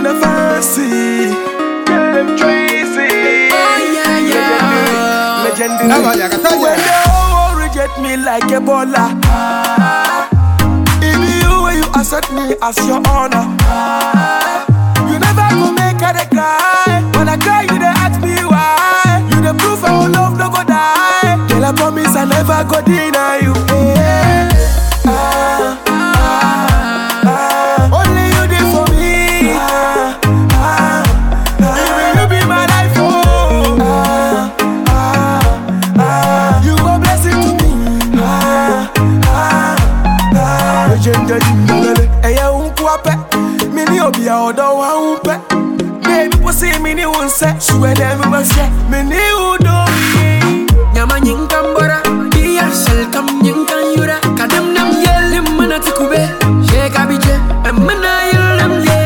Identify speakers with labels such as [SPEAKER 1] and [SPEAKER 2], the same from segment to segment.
[SPEAKER 1] the fancy. Them Tracy.
[SPEAKER 2] Oh, yeah, yeah.
[SPEAKER 1] Legendary.
[SPEAKER 3] Never, yeah, I tell you.
[SPEAKER 1] When the whole world reject me like Ebola. It be you when you accept me as your honor. You never go make her dey cry. When I cry, you dey ask me why. You the proof our love no go die. Girl, I promise I never go deny you. Eh, ah, ah, ah. Only you did for me. Ah, ah, ah. Even you be my life, oh. Ah, ah, ah. You a blessing to me. Ah, ah, ah. Legendary, ndolele. Ẹyẹ ń kú apẹ́, mi ní òbí ọ̀dọ́ wa ń pẹ́. Bébí kò sí mi ní wọn sẹ́, ṣùgbọ́n ẹ̀dẹ̀ mi máa ṣẹ́, mi ní ìwúdó mi.
[SPEAKER 2] Nyama nyinkan bora Biya shalkam nyinkan yura Kadam nam yelim mana tikube Sheka biche Emana yelim ye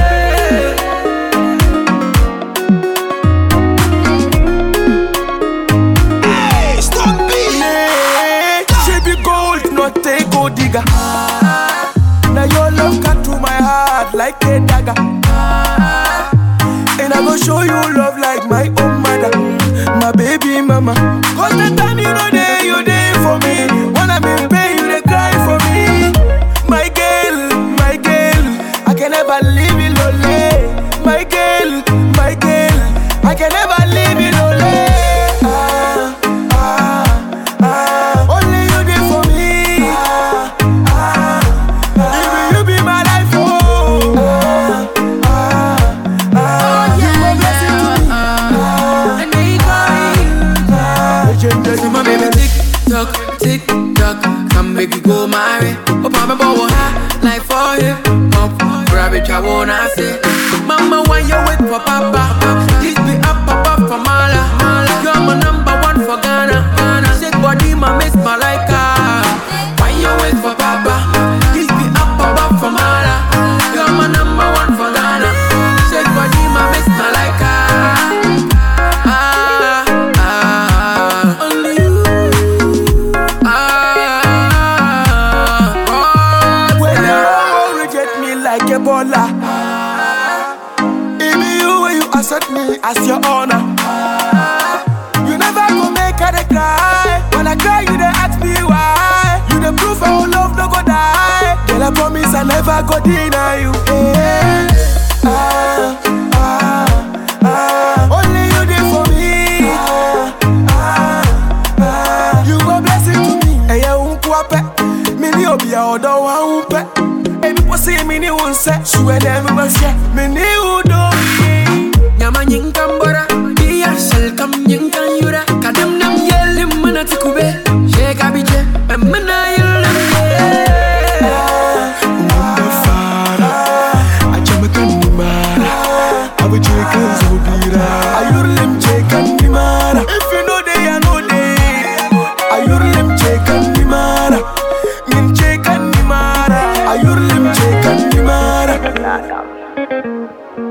[SPEAKER 1] Yeah, She be gold, not a gold digger. Now your love cut to my heart like a dagger. And I go show you love like my own mother, my baby mama. Cause the time you know there, you there for me. When I'm in pain, you they cry for me. My girl, my girl, I can never leave you lonely. My girl, my girl, I can never leave you lonely. Ah, ah, ah, only you there for me. Ah, ah, ah, even you be my life, oh. Ah, ah, ah, you a blessing to me.
[SPEAKER 2] And they call
[SPEAKER 1] Legendary.
[SPEAKER 2] you My baby tick tock, tick tock Come make you go my way Oh mama bow high Like for hip hop Grab it, I wanna say Mama, why you wait for papa? This be up, up, up for Mala You're my number one for Ghana Ghana Shake body, my miss Malika Why you wait for papa? This be up, up, up for Mala You're my number one for Ghana Shake body, my miss Malika Ah, ah, ah, only you. Ah,
[SPEAKER 1] When the
[SPEAKER 2] oh,
[SPEAKER 1] world reject me like Ebola. It be you when you accept me as your honor. You never go make her dey cry. When I cry, you dey ask me why. You the proof our love no go die. Girl, I promise I never go deny you. Eh, ah, ah, ah. Only you dey for me. Ah, ah, ah. You a blessing to me. Ẹyẹ ń kú apẹ́, mi ní òbí ọ̀dọ́ wa ń pẹ́. Èmi kò sí mi ní wọn sẹ́, ṣùgbọ́n ẹ̀dẹ̀ mi máa ṣẹ́, mi ní ìwúdó mi.
[SPEAKER 2] Nyama nyinkan bora Biya shalkam nyinkan yura Kadam nam yelim mana tikube Sheka biche Emana yelim ye
[SPEAKER 1] Wanda fara, a jamakan ni mara, abu je kan zobira. A yurlim je kan ni mara, if you know they I know they. A yurlim je kan ni mara, min je kan ni mara. A yurlim je kan ni mara.